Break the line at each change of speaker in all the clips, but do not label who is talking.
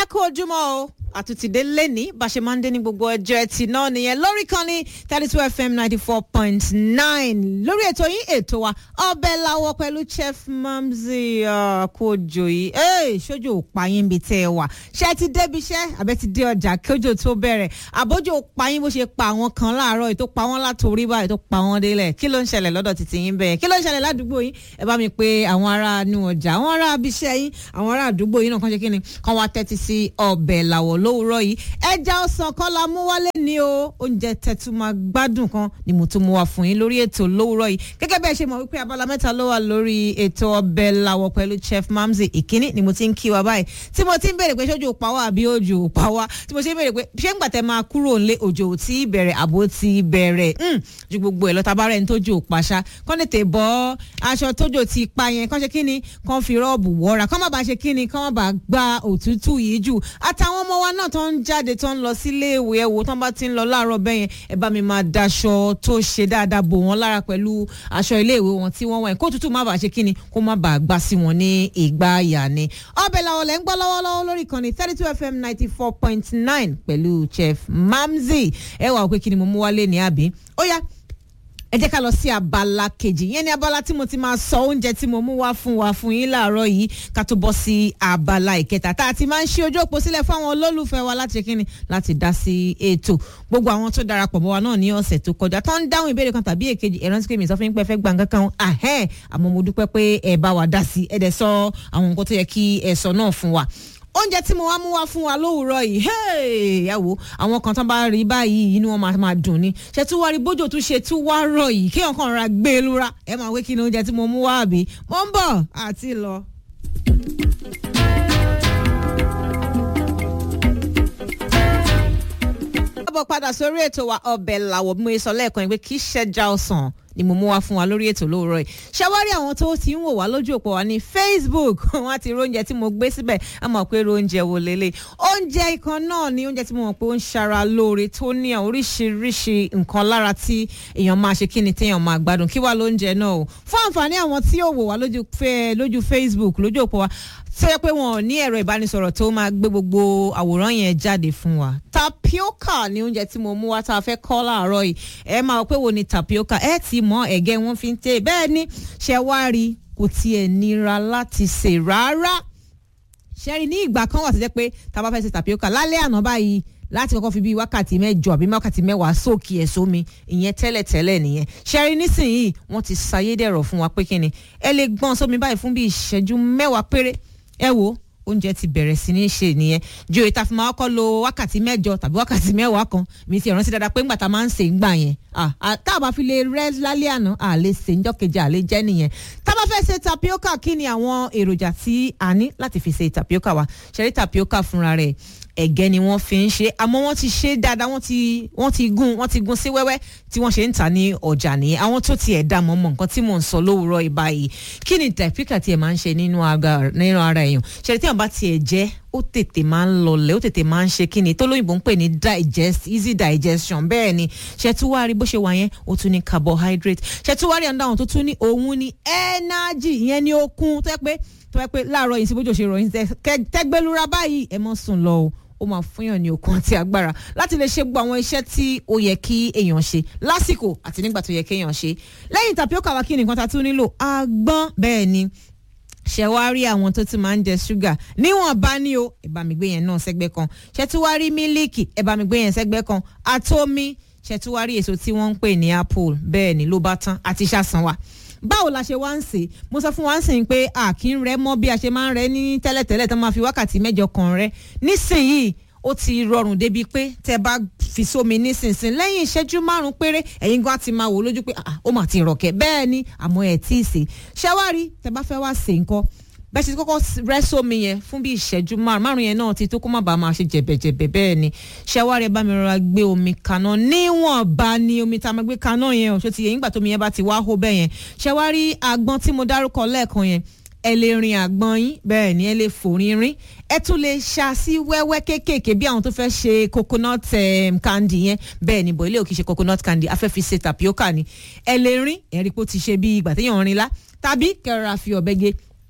kú ojúmọ́ o àtúntìdé lẹ́ni bá ṣe máa ń dé ní gbogbo ọjọ́ ẹtì náà nìyẹn lórí kan ní thirty two fm ninety four point nine lórí ètò yín ètò wa ọbẹ̀ làwọ̀ pẹ̀lú chef mamzi kojo yìí ee ṣojú òpá yín bíi tẹ́ ẹ wà ṣé ti débi iṣẹ́ àbẹ́ ti dé ọjà kójò tó bẹ̀rẹ̀ àbójú òpá yín bó ṣe pa àwọn kan láàárọ̀ ètò pa wọ́n látòrí báyìí tó pa wọ́n délẹ̀ kí ló ń ṣẹlẹ̀ lọ́dọ̀ títí yín bẹ́ẹ̀ kí ló ń ṣẹlẹ̀ ládùúgbò yín ẹ bá mi pé àwọn ará inú ọjà àwọn ará abiṣẹ́ yín àwọn ará àdúgbò yín náà kàn ṣe kí ni kàn wá tẹ́tí sí ọbẹ̀ làwọ̀ lówùúrọ̀ yìí ẹja ọsàn kan la mú wálé ní o oúnjẹ tẹ̀tù máa gbádùn kan ni mo tún mú wá fún yín lórí ètò lówùúrọ̀ yìí gẹ́gẹ́ bí ẹ ṣe mọ̀ wípé abala mẹ́ta ló wà lórí ètò ọbẹ̀ làwọ̀ pẹ̀lú chef mamzi ìkíní ni mo ti ń kí wa báyìí tí mo ti ń béèrè pé ṣojú òpá wa àbí òjò òpá wa tí mo ṣe ń béèrè pé ṣé ń gbàtẹ́ máa kúrò nílé òjò tí bẹ̀rẹ̀ àbó ti bẹ̀rẹ̀ ju gbogbo ẹ̀ lọ tabarẹ́ ní tójú òpá ṣá kán tètè bọ́ aṣọ tójò ti pa yẹn kán ṣe kíni kán fi rọ́ọ̀bù wọ́ra kán má bàa ṣe kíni kán má bàa gba òtútù yìí jù àtàwọn ọmọ wa náà tó ń jáde tó ń lọ sílé ìwé ẹ̀wò tó ń bá ti ń lọ láàárọ̀ bẹ́ẹ̀ yẹn ẹ bá mi máa daṣọ tó ṣe dáadáa bò wọ́n lára pẹ̀lú aṣọ ilé ìwé wọn tí wọ́n wọ̀ ẹ̀ kó tútù má bàa ṣe kíni kó má bàa gbá sí wọn ní ìgbà àyà ni. ọbẹ̀ làwọn lẹ́ ń gbọ́ lọ́wọ́lọ́wọ́ lórí ìkànnì thirty two fm ninety four point nine pẹ̀lú chef mamzi ẹ wà pé kí ni mo mú wálé ní àbí ó yá ẹ jẹ́ ká lọ sí abala kejì yẹn ni abala tí mo ti máa sọ oúnjẹ tí mo mú wá fún wa fún yín láàárọ̀ yìí ká tó bọ́ sí abala ìkẹta tá a ti máa ń ṣí ojú òpó sílẹ̀ fún àwọn olólùfẹ́ wa láti kíni láti dá sí ètò gbogbo àwọn tó darapọ̀ mọ́ wa náà ní ọ̀sẹ̀ tó kọjá tó ń dáhùn ìbéèrè kan tàbí èkejì ẹ̀rọ tí kèmí sọ fún yín pé ẹ fẹ́ gbà nǹkan kan ahẹ́n àmọ́ mo dúpẹ́ pé ẹ bá wa dá sí ẹ dẹ̀ sọ àwọn nǹkan tó yẹ kí ẹ sọ náà fún wa oúnjẹ tí mo wá mú wá fún wa lówùúrọ̀ yìí ẹ wo àwọn kan tán bá rí báyìí inú wọn máa dùn ni ṣe tún wá rí bójú tún ṣe tún wá rọ̀ yìí kéèyàn kàn ra gbé e lura ẹ máa wé kí ni oúnjẹ tí mo mú wá àbí mo ń bọ̀ àti lọ. káàbọ̀ padà sórí ètò wa ọbẹ̀ làwọ̀ bí mo sọ lẹ́ẹ̀kan yìí pé kì í ṣẹja ọsàn ni mo mú wá fún wa lórí ètò lóòrọ̀ yìí ṣàwárí àwọn tó ti ń wò wá lójú òpó wa ní facebook wọn á ti róúnjẹ tí mo gbé síbẹ̀ á mọ̀ pé róúnjẹ wo lélẹ̀ oúnjẹ ikàn náà ni oúnjẹ tí mo mọ̀ pé ó ń ṣara lóore tó ní oríṣiríṣi nǹkan lára tí èèyàn máa ṣe kí ni téèyàn máa gbádùn kí wá lóúnjẹ náà o fún àǹfààní àwọn tí ò wò wá lójú facebook lójú òpó wa tó yẹ pé wọn ò ní ẹ̀rọ ìbánisọ̀rọ̀ tó máa gbé gbogbo àwòrán yẹn jáde fún wa tapioca ni oúnjẹ tí mo mú wá tá a fẹ́ kọ́ láàárọ̀ yìí ẹ máa pé wo ni tapioca ẹ ti mọ ẹ̀gẹ́ wọn fi ń tẹ̀ bẹ́ẹ̀ ni ṣe wá rí kò tiẹ̀ nira láti sè rárá ṣẹ́rí ní ìgbà kan wà tó jẹ́ pé tá a bá fẹ́ ṣe tapioca lálẹ́ àná báyìí láti kọ́kọ́ fi bíi wákàtí mẹ́jọ àbí wákàtí mẹ́wàá sóòkì ẹ̀ sómi ìyẹn tẹ́lẹ̀tẹ́lẹ̀ nìyẹn ṣẹ́rí nísìnyìí wọ́n ti ṣayédẹ̀rọ̀ fún wa pé kíni ẹ lè gbọ́n sómi báyìí fún bíi ìṣẹ́jú mẹ́wàá péré ẹ wo oúnjẹ ti bẹ̀rẹ̀ sí ní ṣe nìyẹn ju èyí tá a fi máa kọ́ lo wákàtí mẹ́jọ tàbí wákàtí mẹ́wàá kan mi ti rántí dáadáa pé ńgbà tá a máa ń sè ń gbà yẹn tá a bá fi lè rẹ́ lálẹ́ àná à lè sè ń jọ́kejì à lè jẹ́ nìyẹn tá a bá fẹ́ ṣe tapioca kí ni àwọn èròjà tí a ní láti fi ṣe tapioca wa ṣẹ́rí tapioca fúnra rẹ̀ ẹ̀gẹ́ ni wọ́n fi ń ṣe àmọ́ wọ́n ti ṣe dáadáa wọ́n ti wọ́n ti gún wọ́n ti gún sí wẹ́wẹ́ tí wọ́n ṣe ń tà ní ọjà nìyẹn àwọn tó ti ẹ̀dá mọ́ mọ́ nǹkan tí mò ń sọ lówùúrọ̀ ìbá yìí kí ni tapioca tiẹ̀ máa ń ṣe nínú ara èèyàn ṣẹlẹ̀ tí wọ́n bá tiẹ̀ jẹ́ ó tètè máa ń lọlẹ̀ ó tètè máa ń ṣe kíni tó lóyìnbó ń pè ní digest easy digestion bẹ́ẹ̀ ni ṣètúwárí bó ṣe wà yẹn ó tún ní carbohydrate ṣètúwárí àǹdá àwọn tó tún ní òun ní energy ìyẹn ní okun tó yẹ pé tó yẹ pé láàárọ̀ yìí sí bójú ṣe rọ̀ yín tẹ́gbẹ́lúra báyìí ẹ mọ́ sùn lọ o ó máa fúnyàn ní okun àti agbára láti lè ṣe gbogbo àwọn iṣẹ́ tí ó yẹ kí èèyàn ṣe lásìkò àti nígbà tó yẹ kéèyàn ṣe lẹ́yìn tapioca wa kí nìkan ta tún nílò àgbọn bẹ́ẹ̀ ni ṣe wá rí àwọn tó ti máa ń jẹ ṣúgà níwọ̀n bá ní o ẹ bá mi gbé yẹn náà sẹ́gbẹ́ kan ṣe tí wá rí mílíkì ẹ bá mi gbé yẹn sẹ́gbẹ́ kan àtomi ṣe tí wá rí èso tí wọ́n ń pè ní apple bẹ́ẹ̀ ni ló bá tán àti ṣàṣàn wa báwo la ṣe wá ń sè mo sọ fún wa ń sìn pé a kì í rẹ mọ́ bí a ṣe máa ń rẹ ní tẹ́lẹ̀tẹ́lẹ̀ tó máa fi wákàtí mẹ́jọ kan rẹ nísìnyìí ó ti rọrùn débi pé tẹ bá fi sómi nísinsìn lẹ́yìn ìṣẹ́jú márùn péré ẹ̀yin gan ti máa wò lójú pé ó mà ti rọ̀kẹ́ bẹ́ẹ̀ ni àmọ́ ẹ̀ tí ì sè ṣẹ́wárí tẹ bá fẹ́ wá sè nǹkan bẹ́ẹ̀ ṣe kọ́kọ́ rẹ́ sómi yẹn fún bí ìṣẹ́jú márùn márùn yẹn náà ti tó kó má bàa máa ṣe jẹ̀bẹ̀jẹ̀bẹ̀ bẹ́ẹ̀ ni ṣẹ́wárí ẹ bá mi rọra gbé omi kaná níwọ̀nba ni omi tá a máa gbé kaná yẹn ò ṣó ti yẹn nígbà tómi yẹn bá ti wá hó bẹ́ẹ̀ yẹn ṣẹ́wárí àgbọn tí mo dárúkọ lẹ́ẹ̀kan yẹn ẹ lè rin àgbọn yín bẹ́ẹ̀ ni ẹ lè fòrin rín ẹ tún lè ṣá sí wẹ́wẹ́ kéékèèké bí àwọn tó fẹ́ ṣe coconut um, candy yẹn bẹ́ẹ̀ ni bọ̀ ilé òkè ṣe coconut candy afẹ́ fi ṣe tapioca ni ẹ lè rín ẹ̀rí pé ó ti ṣe bí ìgbà téèyàn rin lá tàbí kẹrọra fi ọ̀bẹ gé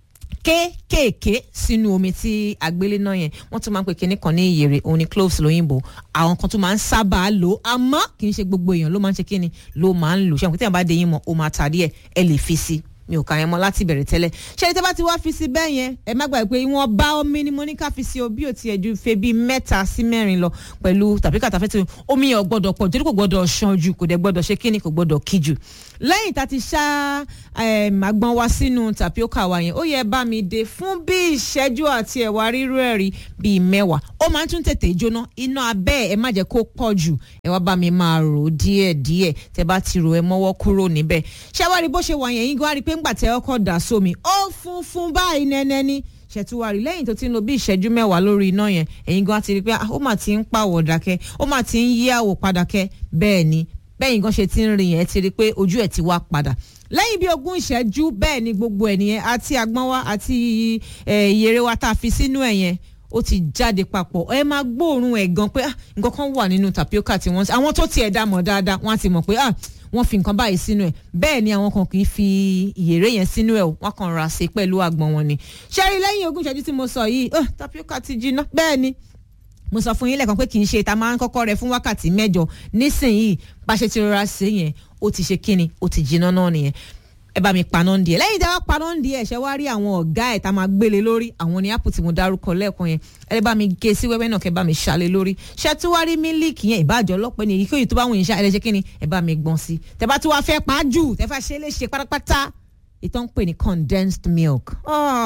kéékèèké sínú omi tí àgbélé náà yẹn wọ́n tún máa ń pè kinní kan ní ìyèrè òun ni cloves lóyìnbó àwọn kan tún máa ń sábà lò àmọ́ kì í ṣe gbogbo èèyàn ló máa ń ṣe kinní ló máa ń lò ṣé àwọn tí wọ́n bá dé yín mọ́ ó máa tàdí ẹ̀ ẹ lè fi sí mi ò kà yẹn mọ́ láti bẹ̀rẹ̀ tẹ́lẹ̀ ṣé tẹ́ bá ti wá fi sí bẹ́ẹ̀ yẹn ẹ má gbàgbé pé wọ́n bá omi ni mo ní ká fi sí o bí ò tiẹ̀ ju fe bíi mẹ́ta sí mẹ́rin lọ pẹ̀lú tàbí kàtàfẹ́ tí omi yẹn ò gbọ́dọ̀ pọ̀ torí kò gbọ́dọ̀ ṣan jù kò dẹ̀ gbọ́dọ̀ ṣe kíni kò gbọ́dọ̀ kí jù lẹ́yìn tá a ti ṣá àgbọn wa sínú tapioca wa yẹn ó yẹ bá mi dé fún bí ìṣẹ́jú àti ẹ̀wà rírú ẹ̀rí bíi mẹ́wàá ó máa ń tún tètè jóná iná abẹ́ ẹ má jẹ́ kó pọ̀ jù ẹ wá bá mi máa rò ó díẹ̀ díẹ̀ tẹ bá ti rò ẹ mọ́wọ́ kúrò níbẹ̀ ṣé wá rí bó ṣe wà yẹn yín gan á rí i pé ńgbà tẹ ọkọ̀ dà sómi ó funfun báyìí nẹ́nẹ́ ní ṣètúwárì lẹ́yìn tó ti ń lo bí ìṣẹ́jú mẹ́wàá lórí iná yẹn ẹ̀yin gan ti rí i pé ó mà ti ń pàwọ̀ dákẹ́ ó mà ti ń yí àwọ̀ padà kẹ́ bẹ́ẹ̀ ni bẹ́yìn gan ṣe ti ń rìn yẹn ti rí i pé ojú ẹ̀ ti wá padà lẹ́yìn bí ogún ìṣẹ́jú bẹ́ẹ̀ ni gbogbo ẹ̀ nìyẹn àti àgbọn wa àti ìyèrè wa tá a fi sínú ẹ̀ yẹn ó ti jáde papọ̀ ẹ máa gbóòórùn ẹ̀ gan pé nǹkan kan wà nínú tapioca tí wọ́n àwọn tó tiẹ̀ dá mọ̀ dáadáa wọ́n á ti mọ̀ pé wọ́n fi nǹkan báyìí sínú ẹ̀ bẹ́ẹ̀ ni àwọn kan kì í fi ìyèrè yẹn sínú ẹ̀ wọ́n kàn ra ṣe pẹ̀lú àgbọn wọn ni ṣẹ́rí lẹ́yìn ogún ìṣẹ́jú tí mo sọ yìí tapioca ti jiná bẹ́ẹ̀ ni mo sọ fún yín lẹ́ẹ̀kan pé kì í ṣe ìta máa ń kọ́kọ́ rẹ fún wákàtí mẹ́jọ nísìnyìí bá ṣe ti rọra ṣe yẹn ó ti ṣe kíni ó ti jiná náà nìyẹn ẹ bá mi paná ń di ẹ lẹ́yìn tí a bá paná ń di ẹ ṣe wá rí àwọn ọ̀gá ẹ̀ tá a máa gbélé lórí àwọn ní apple tí mo dárúkọ lẹ́ẹ̀kan yẹn ẹ bá mi gé sí wẹ́wẹ́ náà kẹ́ bá mi ṣàlẹ̀ lórí ṣé tí wá rí mílíkì yẹn ìbàjọ́ ọlọ́pẹ́ ni èyíkéyìí tó bá wùn yín ṣá ẹ lè ṣe kíni ẹ bá mi gbọ́n sí tẹ bá tí wàá fẹ́ pa á jù tẹ fẹ́ ṣe é léṣe pátápátá ìtàn ń pè ní condensed milk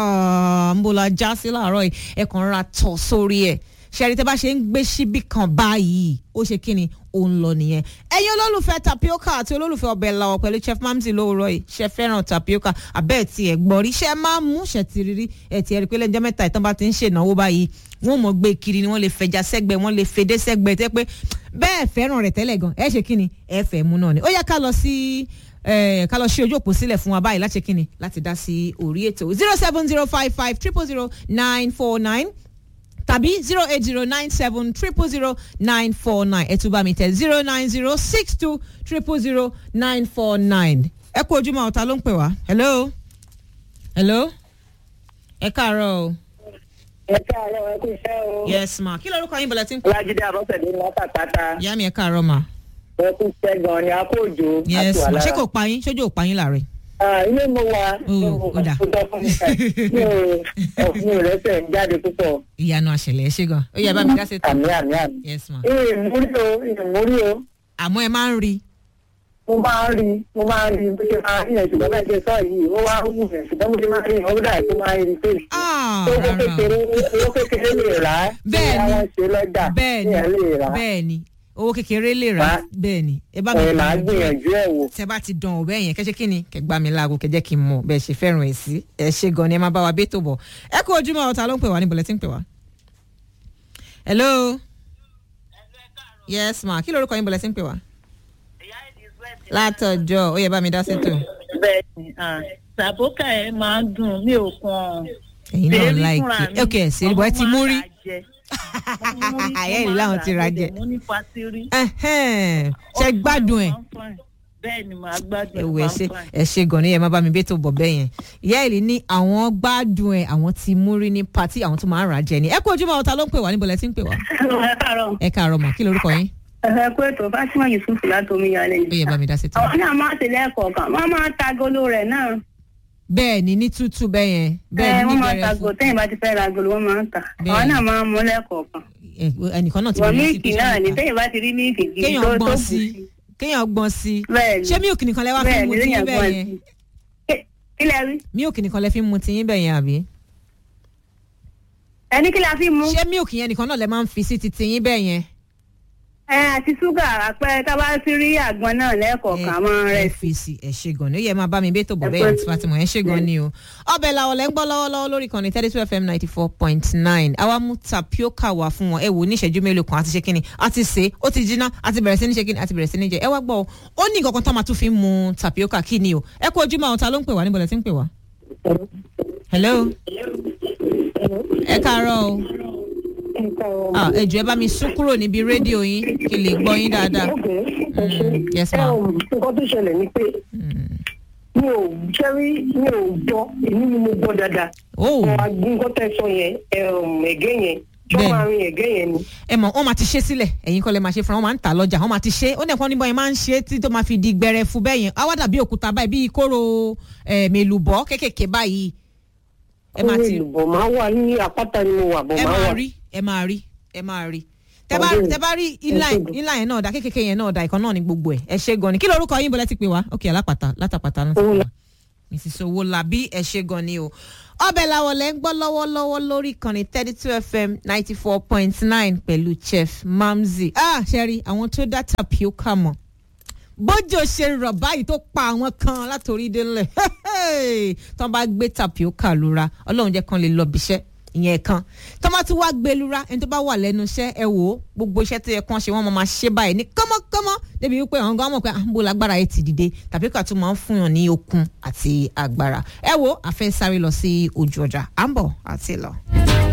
ń bọ̀ la já sí láàárọ̀ yìí ẹ kàn ra tọ̀ sórí ẹ̀ ṣẹ́rí tẹ́ bá ṣe ń gbé síbí kan báyìí ó ṣe kí ni ó ń lọ nìyẹn. ẹ̀yin olólùfẹ́ tapioca àti olólùfẹ́ ọbẹ̀ làwọ̀ pẹ̀lú chef mamsi lóòrọ̀ yìí ṣe fẹ́ràn tapioca abẹ́ ẹ̀ tí ẹ̀ gbọ́ rí ṣe máa mú ṣe ti rírí ẹ̀ tí ẹ̀ rí pé lẹ́jọ́ mẹ́ta ìtàn bá ti ń ṣènáwó báyìí wọ́n mọ̀ gbé kiri ni wọ́n lè fẹja sẹ́gbẹ̀ wọ́n lè fedé sẹ́gbẹ̀ tẹ́ pé bẹ́ẹ̀ fẹ́ràn rẹ̀ tẹ́lẹ̀ gan ẹ̀ ṣe kí ni ẹ̀ fẹ́ mú náà ni ó yẹ ká lọ sí ká lọ ṣí ojú òpó sílẹ̀ fún wa báyìí láti ṣe kí ni láti dá sí orí ètò zero seven zero five five triple zero nine four nine tàbí zero eight zero nine seven triple zero nine four nine ẹ tún bá mi tẹ zero nine zero six two triple zero nine four nine. ẹ kú ojúmọ́ ọ̀tá ló ń pè wá. hello hello ẹ káàárọ̀ o.
ẹ káàárọ̀ ẹ kú iṣẹ́ o.
yes ma kí lorúkọ yín bọ̀lẹ̀ tí ń pè.
ọlájídé abọ́sẹ̀dé ní wọ́n pàpàtà.
ìyá mi ẹ káàárọ̀ ma.
ẹ kú iṣẹ́ gan-an ni a kó òjò.
yes ma ṣé kò pa yín ṣojú ò pa yín láàrin.
ilé mo wà.
Oh, ó dà.
mi ò mi ò rẹ́sẹ̀ ń jáde púpọ̀.
ìyanu àṣẹlẹ̀ ẹ ṣe gan ó yẹ bá mi dá sí ètò.
àmì àmì àmì.
yes ma.
ìmúrí o ìmúrí o
àmọ́ ẹ máa ń rí
mo máa ń rí mo máa ń rí bó ṣe máa ń rí yẹn ṣùgbọ́n bẹ́ẹ̀ ṣe sọ yìí ó wá ń wù yẹn ṣùgbọ́n mo ṣe máa ń rí yẹn ó dà tó máa ń rí pé
Ah,
owó
rárá o.
kékeré owó kékeré lè rà á
Bẹ́ẹ̀ ni.
wọ́n ṣe lọ́jà
bẹ́ẹ̀ ni
èèyàn lè rà á
bẹ́ẹ̀ ni owó kékeré lè rà
Má-
bẹ́ẹ̀ ni ẹ bá mi
ẹ̀ máa
gbìyànjú ẹ̀.
gbìyànjú ẹ̀ wò.
tẹ bá ti dán ọbẹ yẹn kẹsẹ kínni kẹgbà mí láago kẹjẹ kí n mọ bẹ́ẹ̀ ṣe fẹ́ràn ẹ sí ẹ ṣe gan ni ẹ máa bá wa bí ètò bọ̀ ẹ kú ojúmọ́ ọ̀tá ló ń pè wá níbo lẹ ti ń pè wá. hello yes ma kí lorúkọ yín bọ̀ lẹ ti ń pè wá. látọjọ́ ó yẹ bá mi dá sétò
bẹ́ẹ̀ni sàbókà ẹ máa ń dùn mí ò kàn
ẹ̀yin náà láìkí ok ṣèlú bọ ẹ ti mú rí Ayé ìlú làwọn ti ra jẹ.
mo ní fasiri.
Ẹhẹ́n, ṣe gbádùn ẹ
bẹ́ẹ̀ni màá gbádùn
ẹwù ẹ ṣe ẹ ṣe gan ni ẹ má bá mi bí ètò bọ̀ bẹ́ẹ̀ yẹn ìyá ìlú ní àwọn gbádùn ẹ àwọn ti mú rí ní pati àwọn tó máa ń rà jẹ ni ẹ kú ojúmọ́ ọ̀tá ló ń pè wá níbo lẹ ti ń pè wá.
ẹ káàárọ̀
ẹ káàárọ̀ mà kí lorúkọ yín
ẹ kú ètò Fatima Yusuf láti omiyalé
ó yẹ bá mi dá sí tó.
àwọn náà máa tẹ̀lé ẹ̀kọ́ kan wọ́n máa ta agolo rẹ̀ náà
bẹ́ẹ̀ ni ní tútù bẹ́ẹ̀ yẹn bẹ́ẹ̀
ẹ
ni
wọ́n máa ta
níbẹ̀rẹ̀
agolo
fún
tẹ́yìn bá ti fẹ́ ra agolo wọ́n máa ń ta àwọn
Bẹ́ẹ̀.
náà máa mú lẹ́kọ̀ọ́ kan
ẹ, ẹnìkan náà ti
wọ́n
bẹ̀rẹ̀ sí
míìkì
pé
náà ní
ṣé
tẹ́yìn bá ti rí míìkì gidi tó
kéèyàn
tó
gbọ́n
bù
sí
sí
kéèyàn gbọ́n sí
bẹ́ẹ̀ ni
ṣé mílìkì nìkan lẹ wá fi
bẹ́ẹ̀
ń mu
ni
tiyín
lẹ́yìn
bẹ́ẹ̀
gbọ́n
yẹn
sí Kí- kí lẹ rí
mílìkì nìkan lẹ fi ń mu tiyín bẹ́ẹ̀ yẹn àbí
ẹni kí la fi mú
ṣé mílìkì yẹn nìkan náà lẹ máa ń fi sí ti tiyín bẹ́ẹ̀ yẹn.
ẹ àti ṣúgà àpẹẹrẹ tá a bá ti rí àgbọn náà lẹ́ẹ̀kọ̀ọ̀kan a máa rẹ̀
ẹ fi sí ẹ ṣe gan ni ó yẹ máa bá mi bẹ́ẹ̀ tó bọ̀
Ẹ
bẹ́ẹ̀
pẹ́.
àti Fatima ẹ ṣe gan ni o. ọbẹ̀ làwọn lẹ́ ń gbọ́ lọ́wọ́lọ́wọ́ lórí kan ní thirty two fm ninety four point nine àwa mú tapioca wá fún wọn ẹ wò ní ìṣẹ́jú mélòó kan àti ṣe kíni àti ṣe ó ti jiná àti bẹ̀rẹ̀ sí ní ṣe kíni àti bẹ̀rẹ̀ sí ní jẹ ẹ wá gbọ́ o ó ní nǹkan kan tó máa tún fi ń mu tapioca kí ni o ẹ kú ojúmọ́ àwọn ta ló ń pè wá níbo lẹ ti ń pè wá. hello ẹ káàárọ̀ o ah ẹ jọ̀ọ́ ẹ bá mi sún kúrò níbi rédíò yín kí n lè gbọ́ yín dáadáa. Mm, yes ma.
nǹkan tó ṣẹlẹ̀ ni pé mi ò jẹ́rí mi ò gbọ́ èmi ni mo gbọ́ dáadáa
Oh.
wọn agbóńgọ́ tẹ sọ yẹn ẹ̀m, ẹ̀gẹ́ yẹn tí
Bẹ́ẹ̀ni.
wọ́n máa rin ẹ̀gẹ́ yẹn ni.
ẹ mọ̀ wọ́n máa ti ṣe sílẹ̀ ẹ̀yin kọ́ lè máa ṣe fúnra wọn máa ń tà lọ́jà wọ́n máa ti ṣe ó nẹ̀kan níbọn yẹn máa ń ṣe tí tó máa fi di gbẹrẹfu bẹ́ẹ̀ yẹn á wá dàbí òkúta báyìí bíi kóró eh, mèlùbọ́ kékèké báyìí ẹ máa
Kóró
ti
ìlùbọ̀ máa wà ní àpáta ni mo wà bọ̀
ẹ
máa
máa
wà.
rí ẹ máa rí ẹ máa rí tẹ bá
Ọdún.
tẹ bá rí inline
Ọdún.
inline yẹn náà dá kékèké yẹn náà dá ìkan náà ní gbogbo ẹ ẹ ṣe gan ni kí lorúkọ yín bọ́lá ti pè wá ok alápàtà látàpàtà náà
Owólabí.
mrs owolabi ẹ ṣe gan ni o ọbẹ̀ làwọn lẹ́ ń gbọ́ lọ́wọ́lọ́wọ́ lórí ìkànnì thirty two fm ninety four point nine pẹ̀lú chef mamzi ah ṣẹ́rí àwọn tó dá tapioca mọ̀ bójò ṣe rọ̀ báyìí tó pa àwọn kan látòrí délẹ̀ tó bá gbé tapioca lura ọlọ́run jẹ́ kan lè lọ bíṣẹ́ ìyẹn kan tó bá tún wá gbé lura ẹni tó bá wà lẹ́nu iṣẹ́ ẹ wò ó gbogbo iṣẹ́ tó yẹ kán ṣe wọ́n máa máa ṣe báyìí ní kọ́mọ́kọ́mọ́ débi wípé àwọn gan mọ̀ pé àǹbó lágbára yẹn ti dìde tapioca tún máa ń fún yàn ní okun àti agbára ẹ wo àfẹ́ sáré lọ sí ojú ọjà à ń bọ̀ àti lọ.